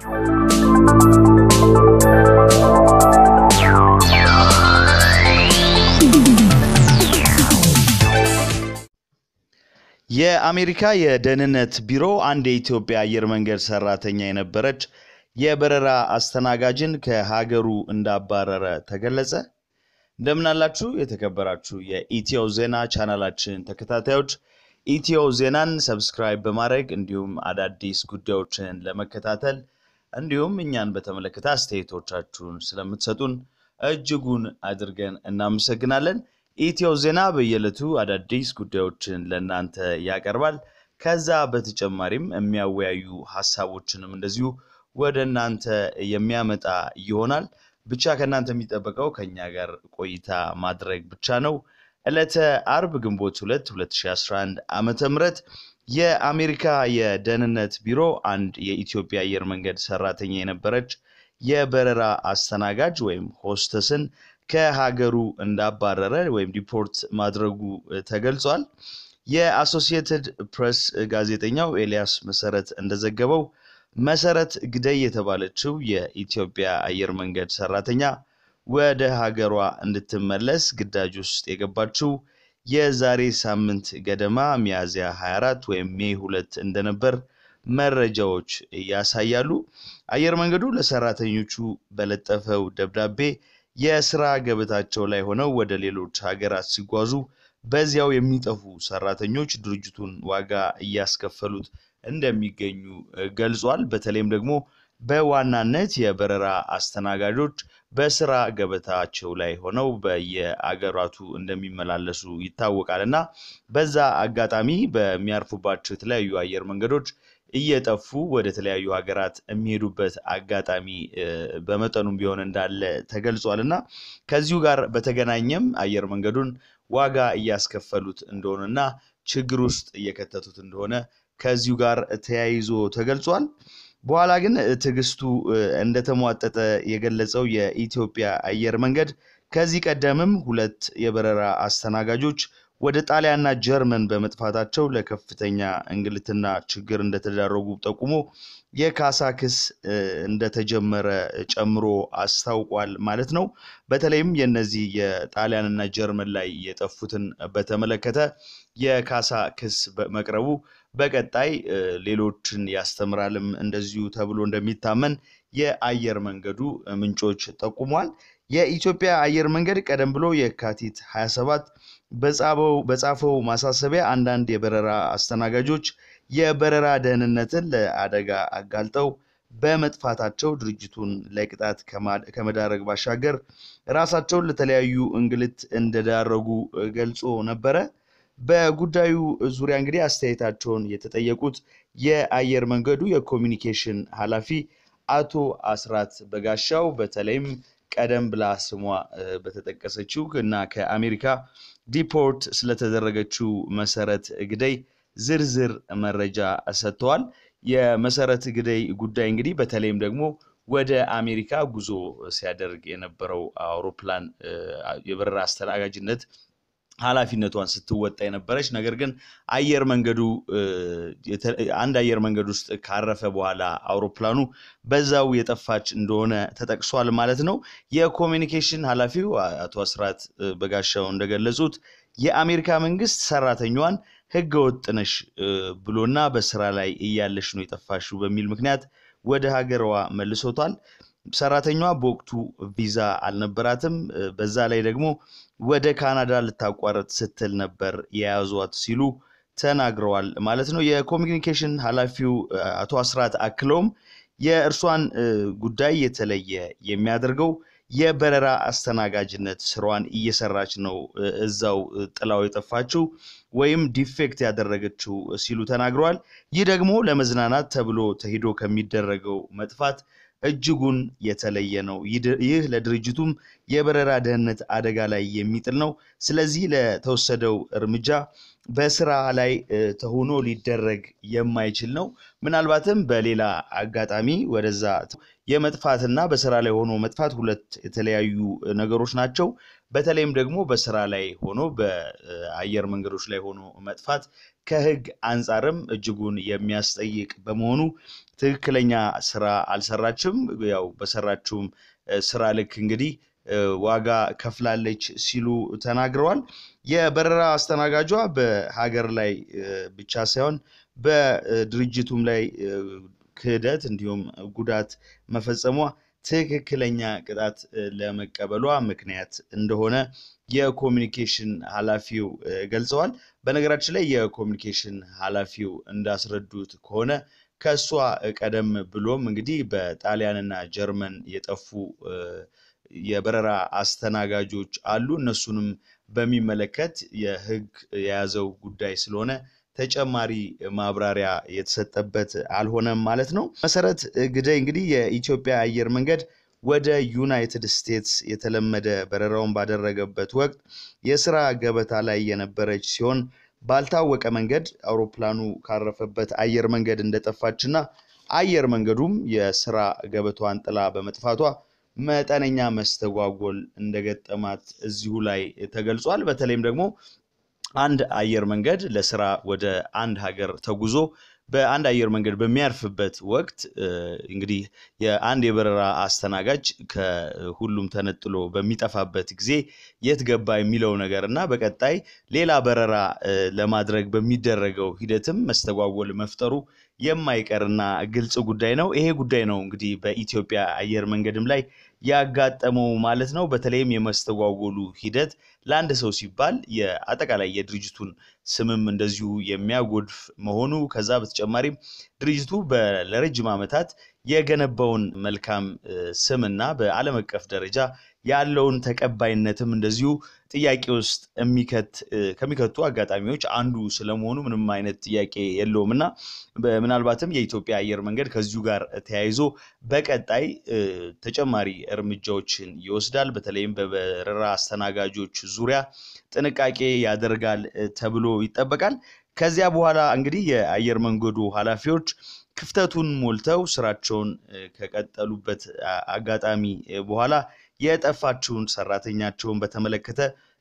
የአሜሪካ የደህንነት ቢሮ አንድ የኢትዮጵያ አየር መንገድ ሰራተኛ የነበረች የበረራ አስተናጋጅን ከሀገሩ እንዳባረረ ተገለጸ። እንደምናላችሁ የተከበራችሁ የኢትዮ ዜና ቻናላችን ተከታታዮች ኢትዮ ዜናን ሰብስክራይብ በማድረግ እንዲሁም አዳዲስ ጉዳዮችን ለመከታተል እንዲሁም እኛን በተመለከተ አስተያየቶቻችሁን ስለምትሰጡን እጅጉን አድርገን እናመሰግናለን። ኢትዮ ዜና በየዕለቱ አዳዲስ ጉዳዮችን ለእናንተ ያቀርባል። ከዛ በተጨማሪም የሚያወያዩ ሀሳቦችንም እንደዚሁ ወደ እናንተ የሚያመጣ ይሆናል። ብቻ ከእናንተ የሚጠበቀው ከኛ ጋር ቆይታ ማድረግ ብቻ ነው። ዕለተ አርብ ግንቦት 2 2011 ዓመተ ምህረት የአሜሪካ የደህንነት ቢሮ አንድ የኢትዮጵያ አየር መንገድ ሰራተኛ የነበረች የበረራ አስተናጋጅ ወይም ሆስተስን ከሀገሩ እንዳባረረ ወይም ዲፖርት ማድረጉ ተገልጿል። የአሶሲየትድ ፕሬስ ጋዜጠኛው ኤልያስ መሰረት እንደዘገበው መሰረት ግደይ የተባለችው የኢትዮጵያ አየር መንገድ ሰራተኛ ወደ ሀገሯ እንድትመለስ ግዳጅ ውስጥ የገባችው የዛሬ ሳምንት ገደማ ሚያዝያ 24 ወይም ሜይ ሁለት እንደነበር መረጃዎች ያሳያሉ። አየር መንገዱ ለሰራተኞቹ በለጠፈው ደብዳቤ የስራ ገበታቸው ላይ ሆነው ወደ ሌሎች ሀገራት ሲጓዙ በዚያው የሚጠፉ ሰራተኞች ድርጅቱን ዋጋ እያስከፈሉት እንደሚገኙ ገልጿል። በተለይም ደግሞ በዋናነት የበረራ አስተናጋጆች በስራ ገበታቸው ላይ ሆነው በየአገራቱ እንደሚመላለሱ ይታወቃል እና በዛ አጋጣሚ በሚያርፉባቸው የተለያዩ አየር መንገዶች እየጠፉ ወደ ተለያዩ ሀገራት የሚሄዱበት አጋጣሚ በመጠኑም ቢሆን እንዳለ ተገልጿል እና ከዚሁ ጋር በተገናኘም አየር መንገዱን ዋጋ እያስከፈሉት እንደሆነና ችግር ውስጥ እየከተቱት እንደሆነ ከዚሁ ጋር ተያይዞ ተገልጿል። በኋላ ግን ትዕግስቱ እንደተሟጠጠ የገለጸው የኢትዮጵያ አየር መንገድ ከዚህ ቀደምም ሁለት የበረራ አስተናጋጆች ወደ ጣሊያንና ጀርመን በመጥፋታቸው ለከፍተኛ እንግልትና ችግር እንደተዳረጉ ጠቁሞ የካሳ ክስ እንደተጀመረ ጨምሮ አስታውቋል ማለት ነው። በተለይም የነዚህ የጣሊያንና ጀርመን ላይ የጠፉትን በተመለከተ የካሳ ክስ መቅረቡ በቀጣይ ሌሎችን ያስተምራልም እንደዚሁ ተብሎ እንደሚታመን የአየር መንገዱ ምንጮች ጠቁሟል። የኢትዮጵያ አየር መንገድ ቀደም ብሎ የካቲት 27 በጻፈው ማሳሰቢያ አንዳንድ የበረራ አስተናጋጆች የበረራ ደህንነትን ለአደጋ አጋልጠው በመጥፋታቸው ድርጅቱን ለቅጣት ከመዳረግ ባሻገር ራሳቸውን ለተለያዩ እንግልት እንደዳረጉ ገልጾ ነበረ። በጉዳዩ ዙሪያ እንግዲህ አስተያየታቸውን የተጠየቁት የአየር መንገዱ የኮሚኒኬሽን ኃላፊ አቶ አስራት በጋሻው በተለይም ቀደም ብላ ስሟ በተጠቀሰችው እና ከአሜሪካ ዲፖርት ስለተደረገችው መሰረት ግደይ ዝርዝር መረጃ ሰጥተዋል። የመሰረት ግደይ ጉዳይ እንግዲህ በተለይም ደግሞ ወደ አሜሪካ ጉዞ ሲያደርግ የነበረው አውሮፕላን የበረራ አስተናጋጅነት ኃላፊነቷን ስትወጣ የነበረች ነገር ግን አየር መንገዱ አንድ አየር መንገድ ውስጥ ካረፈ በኋላ አውሮፕላኑ በዛው የጠፋች እንደሆነ ተጠቅሷል ማለት ነው። የኮሚኒኬሽን ኃላፊው አቶ አስራት በጋሻው እንደገለጹት የአሜሪካ መንግስት ሰራተኛዋን ህገ ወጥ ነሽ ብሎና በስራ ላይ እያለሽ ነው የጠፋሽው በሚል ምክንያት ወደ ሀገሯ መልሶታል። ሰራተኛዋ በወቅቱ ቪዛ አልነበራትም። በዛ ላይ ደግሞ ወደ ካናዳ ልታቋረጥ ስትል ነበር የያዟት ሲሉ ተናግረዋል ማለት ነው። የኮሚኒኬሽን ኃላፊው አቶ አስራት አክለውም የእርሷን ጉዳይ የተለየ የሚያደርገው የበረራ አስተናጋጅነት ስራዋን እየሰራች ነው እዛው ጥላው የጠፋችው ወይም ዲፌክት ያደረገችው ሲሉ ተናግረዋል። ይህ ደግሞ ለመዝናናት ተብሎ ተሂዶ ከሚደረገው መጥፋት እጅጉን የተለየ ነው። ይህ ለድርጅቱም የበረራ ደህንነት አደጋ ላይ የሚጥል ነው። ስለዚህ ለተወሰደው እርምጃ በስራ ላይ ተሆኖ ሊደረግ የማይችል ነው። ምናልባትም በሌላ አጋጣሚ ወደዛ የመጥፋትና በስራ ላይ ሆኖ መጥፋት ሁለት የተለያዩ ነገሮች ናቸው። በተለይም ደግሞ በስራ ላይ ሆኖ በአየር መንገዶች ላይ ሆኖ መጥፋት ከሕግ አንጻርም እጅጉን የሚያስጠይቅ በመሆኑ ትክክለኛ ስራ አልሰራችም። ያው በሰራችውም ስራ ልክ እንግዲህ ዋጋ ከፍላለች ሲሉ ተናግረዋል። የበረራ አስተናጋጇ በሀገር ላይ ብቻ ሳይሆን በድርጅቱም ላይ ክህደት እንዲሁም ጉዳት መፈጸሟ ትክክለኛ ቅጣት ለመቀበሏ ምክንያት እንደሆነ የኮሚኒኬሽን ኃላፊው ገልጸዋል። በነገራችን ላይ የኮሚኒኬሽን ኃላፊው እንዳስረዱት ከሆነ ከእሷ ቀደም ብሎም እንግዲህ በጣሊያንና ጀርመን የጠፉ የበረራ አስተናጋጆች አሉ። እነሱንም በሚመለከት የህግ የያዘው ጉዳይ ስለሆነ ተጨማሪ ማብራሪያ የተሰጠበት አልሆነም ማለት ነው። መሰረት ግደይ እንግዲህ የኢትዮጵያ አየር መንገድ ወደ ዩናይትድ ስቴትስ የተለመደ በረራውን ባደረገበት ወቅት የስራ ገበታ ላይ የነበረች ሲሆን ባልታወቀ መንገድ አውሮፕላኑ ካረፈበት አየር መንገድ እንደጠፋችና አየር መንገዱም የስራ ገበቷን ጥላ በመጥፋቷ መጠነኛ መስተጓጎል እንደገጠማት እዚሁ ላይ ተገልጿል። በተለይም ደግሞ አንድ አየር መንገድ ለስራ ወደ አንድ ሀገር ተጉዞ በአንድ አየር መንገድ በሚያርፍበት ወቅት እንግዲህ የአንድ የበረራ አስተናጋጅ ከሁሉም ተነጥሎ በሚጠፋበት ጊዜ የት ገባ የሚለው ነገር እና በቀጣይ ሌላ በረራ ለማድረግ በሚደረገው ሂደትም መስተጓጎል መፍጠሩ የማይቀርና ግልጽ ጉዳይ ነው። ይሄ ጉዳይ ነው እንግዲህ በኢትዮጵያ አየር መንገድም ላይ ያጋጠመው ማለት ነው። በተለይም የመስተጓጎሉ ሂደት ለአንድ ሰው ሲባል የአጠቃላይ የድርጅቱን ስምም እንደዚሁ የሚያጎድፍ መሆኑ ከዛ በተጨማሪም ድርጅቱ ለረጅም ዓመታት የገነባውን መልካም ስምና በዓለም አቀፍ ደረጃ ያለውን ተቀባይነትም እንደዚሁ ጥያቄ ውስጥ የሚከት ከሚከቱ አጋጣሚዎች አንዱ ስለመሆኑ ምንም አይነት ጥያቄ የለውም እና ምናልባትም የኢትዮጵያ አየር መንገድ ከዚሁ ጋር ተያይዞ በቀጣይ ተጨማሪ እርምጃዎችን ይወስዳል። በተለይም በበረራ አስተናጋጆች ዙሪያ ጥንቃቄ ያደርጋል ተብሎ ይጠበቃል። ከዚያ በኋላ እንግዲህ የአየር መንገዱ ኃላፊዎች ክፍተቱን ሞልተው ስራቸውን ከቀጠሉበት አጋጣሚ በኋላ የጠፋችውን ሰራተኛቸውን በተመለከተ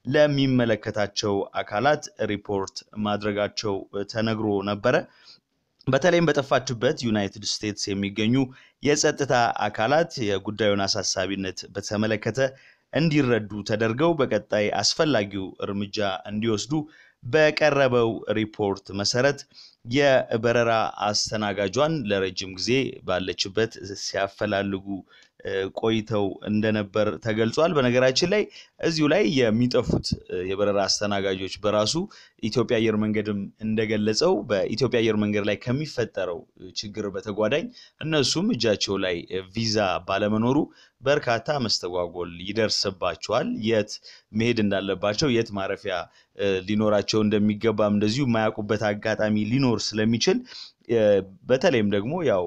ለሚመለከታቸው አካላት ሪፖርት ማድረጋቸው ተነግሮ ነበረ። በተለይም በጠፋችበት ዩናይትድ ስቴትስ የሚገኙ የጸጥታ አካላት የጉዳዩን አሳሳቢነት በተመለከተ እንዲረዱ ተደርገው በቀጣይ አስፈላጊው እርምጃ እንዲወስዱ በቀረበው ሪፖርት መሰረት የበረራ አስተናጋጇን ለረጅም ጊዜ ባለችበት ሲያፈላልጉ ቆይተው እንደነበር ተገልጿል። በነገራችን ላይ እዚሁ ላይ የሚጠፉት የበረራ አስተናጋጆች በራሱ ኢትዮጵያ አየር መንገድም እንደገለጸው በኢትዮጵያ አየር መንገድ ላይ ከሚፈጠረው ችግር በተጓዳኝ እነሱም እጃቸው ላይ ቪዛ ባለመኖሩ በርካታ መስተጓጎል ይደርስባቸዋል። የት መሄድ እንዳለባቸው፣ የት ማረፊያ ሊኖራቸው እንደሚገባም እንደዚሁ የማያውቁበት አጋጣሚ ሊኖር ስለሚችል በተለይም ደግሞ ያው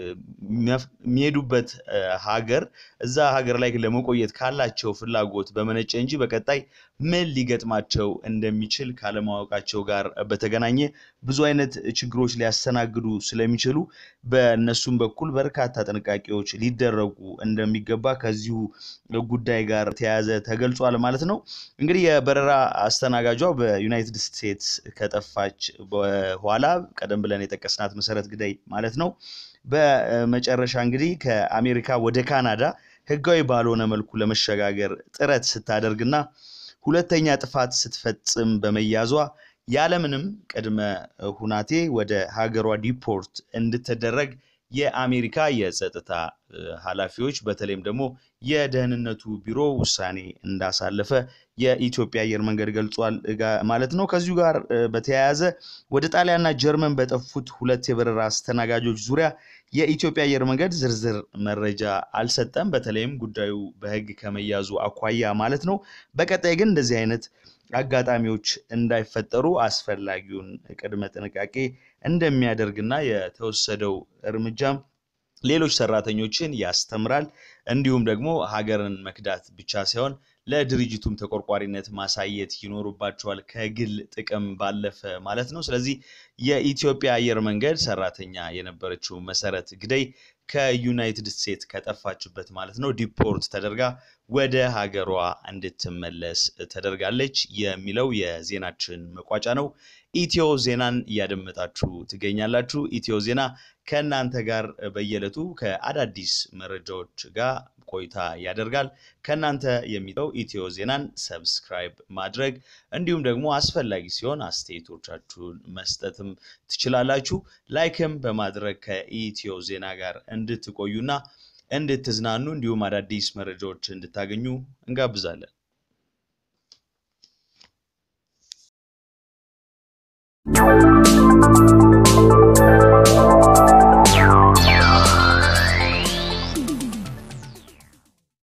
የሚሄዱበት ሀገር እዛ ሀገር ላይ ለመቆየት ካላቸው ፍላጎት በመነጨ እንጂ በቀጣይ ምን ሊገጥማቸው እንደሚችል ካለማወቃቸው ጋር በተገናኘ ብዙ አይነት ችግሮች ሊያስተናግዱ ስለሚችሉ በእነሱም በኩል በርካታ ጥንቃቄዎች ሊደረጉ እንደሚገባ ከዚሁ ጉዳይ ጋር ተያያዘ ተገልጿል ማለት ነው። እንግዲህ የበረራ አስተናጋጇ በዩናይትድ ስቴትስ ከጠፋች በኋላ ቀደም ብለን የጠቀስናት መሰረት ግዳይ ማለት ነው። በመጨረሻ እንግዲህ ከአሜሪካ ወደ ካናዳ ሕጋዊ ባልሆነ መልኩ ለመሸጋገር ጥረት ስታደርግና ሁለተኛ ጥፋት ስትፈጽም በመያዟ ያለምንም ቅድመ ሁናቴ ወደ ሀገሯ ዲፖርት እንድትደረግ የአሜሪካ የጸጥታ ኃላፊዎች በተለይም ደግሞ የደህንነቱ ቢሮ ውሳኔ እንዳሳለፈ የኢትዮጵያ አየር መንገድ ገልጿል ማለት ነው። ከዚሁ ጋር በተያያዘ ወደ ጣሊያንና ጀርመን በጠፉት ሁለት የበረራ አስተናጋጆች ዙሪያ የኢትዮጵያ አየር መንገድ ዝርዝር መረጃ አልሰጠም። በተለይም ጉዳዩ በሕግ ከመያዙ አኳያ ማለት ነው። በቀጣይ ግን እንደዚህ አይነት አጋጣሚዎች እንዳይፈጠሩ አስፈላጊውን ቅድመ ጥንቃቄ እንደሚያደርግና የተወሰደው እርምጃም ሌሎች ሰራተኞችን ያስተምራል። እንዲሁም ደግሞ ሀገርን መክዳት ብቻ ሳይሆን ለድርጅቱም ተቆርቋሪነት ማሳየት ይኖርባቸዋል ከግል ጥቅም ባለፈ ማለት ነው። ስለዚህ የኢትዮጵያ አየር መንገድ ሰራተኛ የነበረችው መሰረት ግደይ ከዩናይትድ ስቴትስ ከጠፋችበት ማለት ነው ዲፖርት ተደርጋ ወደ ሀገሯ እንድትመለስ ተደርጋለች የሚለው የዜናችን መቋጫ ነው። ኢትዮ ዜናን እያደመጣችሁ ትገኛላችሁ። ኢትዮ ዜና ከእናንተ ጋር በየዕለቱ ከአዳዲስ መረጃዎች ጋር ቆይታ ያደርጋል። ከእናንተ የሚጠው ኢትዮ ዜናን ሰብስክራይብ ማድረግ እንዲሁም ደግሞ አስፈላጊ ሲሆን አስተያየቶቻችሁን መስጠትም ትችላላችሁ። ላይክም በማድረግ ከኢትዮ ዜና ጋር እንድትቆዩና እንድትዝናኑ እንዲሁም አዳዲስ መረጃዎች እንድታገኙ እንጋብዛለን። you